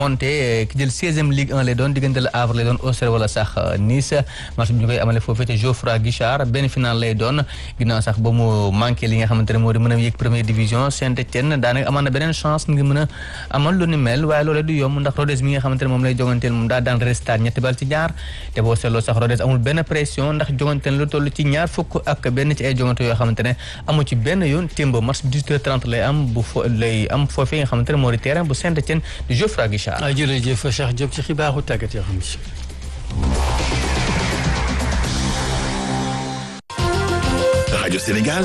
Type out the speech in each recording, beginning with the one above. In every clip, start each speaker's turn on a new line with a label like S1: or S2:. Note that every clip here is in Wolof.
S1: monté ki jël seizième Ligue 1 lay doon diggante la Havre lay doon Auxerre wala sax Nice match bi ñu koy amale foofee te Geoffroy Guichard benn final lay doon ginnaaw sax ba mu manqué li nga xamante ne moo di mën a yéeg première division Saint-Étienne daanaka amaan na beneen chance ngir mën a amal lu ni mel waaye loolee du yomb ndax Rodez mi nga xamante ne moom lay joganteel moom daa daan Restart ñetti bal ci ñaar te boo seetloo sax Rodez amul benn pression ndax joganteel lu toll ci ñaar fukk ak benn ci ay jogante yoo xamante ne amu ci benn yoon témba match 18h30 lay am bu fo lay am foofee nga xamante ne moo di terrain bu Saint-Étienne di Geoffroy Guichard
S2: jërëjëf Cheikh Diop ci xibaaru tàggat yoo xam si.
S3: rajo Sénégal.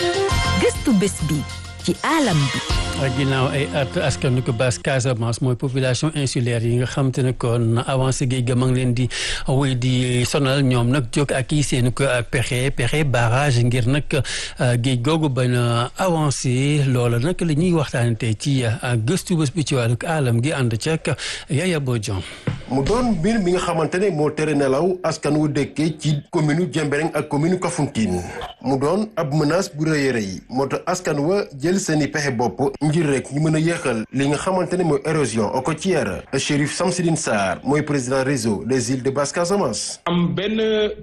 S4: gëstu bés bi ci alam bi.
S2: ginnaaw ay at askan ko bas Casamance mooy population insulaire yi nga xam te ne kon avancé géej ga ma ngi leen di wéy di sonal ñoom nag jóg ak i seen ko pexe pexe barrage ngir nag géej googu bañ a avancé loola nag la ñuy waxtaanee tey ci gëstu bés bi ci wàllu alam gi ànd ceeg Yaya Bodian.
S5: mu doon mbir mi nga xamante ne moo tere nelaw askan wu dëkkee ci commune Diembéring ak commune Kafountine mu doon ab menace bu rëy a rëy moo tax askan wa jël seeni pexe bopp ngir rek ñu mën a yéexal li nga xamante ne mooy érosion côtière Chérif Samsidine Sarr mooy président réseau des îles de Basse Casamance.
S6: am benn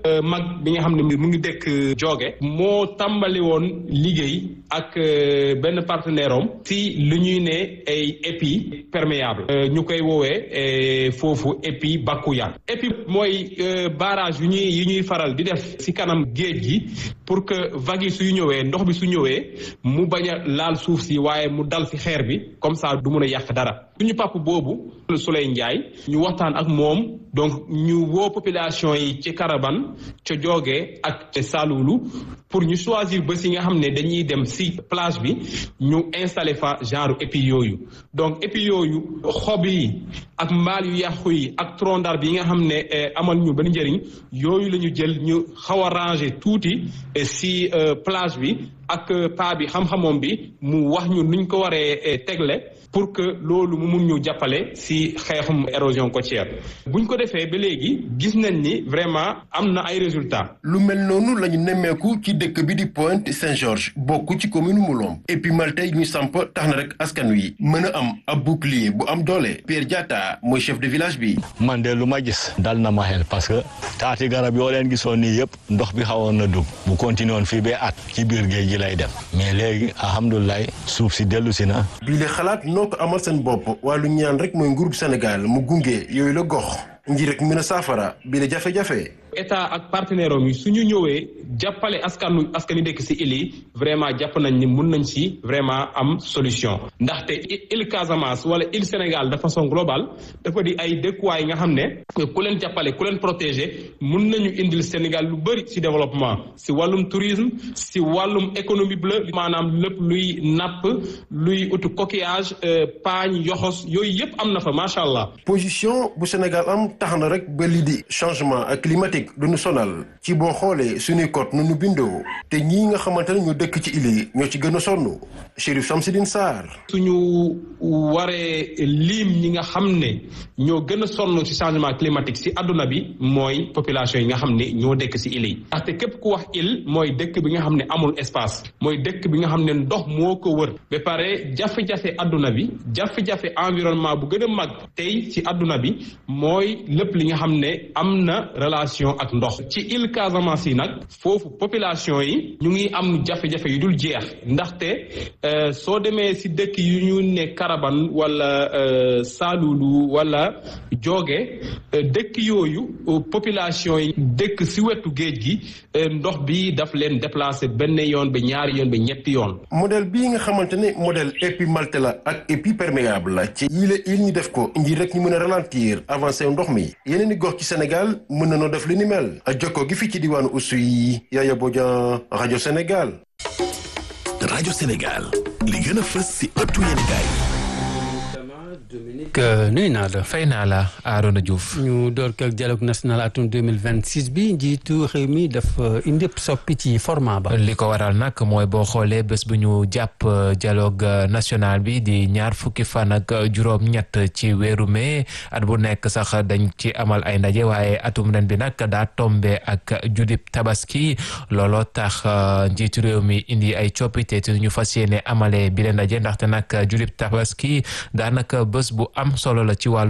S6: mag bi nga xam ne mu ngi dëkk Jooge moo tàmbali woon liggéey ak benn partenaire am si lu ñuy ne ay épis perméable ñu koy woowee foofu épi Bakuya épi mooy barrage yu ñuy yu ñuy faral di def ci kanam géej gi pour que vagues yi suy ñëwee ndox bi su ñëwee mu bañ a laal suuf si waaye mu dal ci xeer bi comme ça du mun a yàq dara suñu pap boobu Souley Ndiaye ñu waxtaan ak moom donc ñu woo population yi ci Karaban ca Jooge ak ca Saloulu pour ñu choisir bés yi nga xam ne dañuy dem ci plage bi ñu installer fa genre épi yooyu donc épi yooyu xob yi ak mbaal yu yàqu yi ak tronc d'arbre yi nga xam ne amal ñu benn njëriñ yooyu la ñu jël ñu xaw a ranger tuuti ci plage bi ak paa bi xam-xamoom bi mu wax ñu nuñ ko waree tegle pour que loolu mu mun ñu jàppale ci xeexum érosion côtière buñ ko defee ba léegi gis nañ ni vraiment am na ay résultats.
S5: lu mel noonu la ñu nemmeeku ci dëkk bi di Pointe Saint-Georges bokk ci commune Moulom et puis Malte ñu samp tax na rek askan wi mën a am ab bouclier bu am doole Pierre Diatta mooy chef de village bi.
S7: man de lu ma gis dal na ma xel parce que taati garab yoo leen gisoon nii yëpp ndox bi xawoon na dugg bu continué woon fii ba at ci biir géej gi lay dem mais léegi alhamdulilah suuf si dellu si na.
S5: bii la xalaat noo ko amal seen bopp waaye lu ñaan rek mooy nguurub Sénégal mu gunge yooyu la gox ngir rek mën a saafara bii la jafe-jafe.
S6: état ak partenaire am yi su ñu ñëwee jàppale askanu askani dëkk ci île yi vraiment jàpp nañ ni mun nañ ci vraiment am solution ndaxte île Casamance wala île Sénégal de façon globale dafa di ay dëkkuwaay nga xam ne ku leen jàppale ku leen protéger mun nañu indil Sénégal lu bëri ci développement ci wàllum tourisme ci wàllum économie bleue maanaam lépp luy napp luy utu coquillage paañ yoxos yooyu yëpp am na fa macha allah.
S5: position bu Sénégal am tax na rek ba lii di changement climatique. du ñu sonal ci boo xoolee suñuy côte nu ñu bindoo te ñii nga xamante ne ñu dëkk ci île yi ñoo ci gën a sonn Chérif Samsidine Sarr.
S6: suñu waree lim ñi nga xam ne ñoo gën a sonn ci changement climatique ci àdduna bi mooy population yi nga xam ne ñoo dëkk ci île yi. ndaxte képp ku wax île mooy dëkk bi nga xam ne amul espace mooy dëkk bi nga xam ne ndox moo ko wër ba pare jafe-jafe àdduna bi jafe-jafe environnement bu gën a mag tey ci àdduna bi mooy lépp li nga xam ne am na relation. ak ndox ci île Casamance yi nag foofu population yi ñu ngi am jafe-jafe yu dul jeex ndaxte soo demee si dëkk yu ñu ne Karaban wala Saloulu wala Jooge dëkk yooyu population yi dëkk si wetu géej gi ndox bi daf leen déplacé benn yoon ba ñaari yoon ba ñetti yoon.
S5: modèle bii nga xamante ne modèle épi malte la ak épi perméable la ci yile il ñu def ko ngir rek ñu mën a ralentir avancé ndox mi yeneen i gox ci Sénégal mën na noo def li ni mel jokko gi fii ci diwaanu Oussouye Yaya Bodian rajo Sénégal.
S3: rajo Sénégal li gën a fës si ëttu yéenekaay
S2: Dominique nuyu naa la.
S8: fay naa la Arona Diouf.
S2: ñu door ko ak dialogue national atum 2026 bi njiitu réew mi dafa indi soppi ci format ba.
S8: li ko waral nag mooy boo xoolee bés bu ñu jàpp dialogue national bi di ñaar fukki fan ak juróom-ñett ci weeru mai at bu nekk sax dañ ci amal ay ndaje waaye atum ren bi nag daa tombe ak judib tabaski looloo tax njiitu réew mi indi ay coppite te ñu fas yéene amalee bi leen ndaje ndaxte nag judib tabaski daanaka bés bés bu am solo la ci wàllu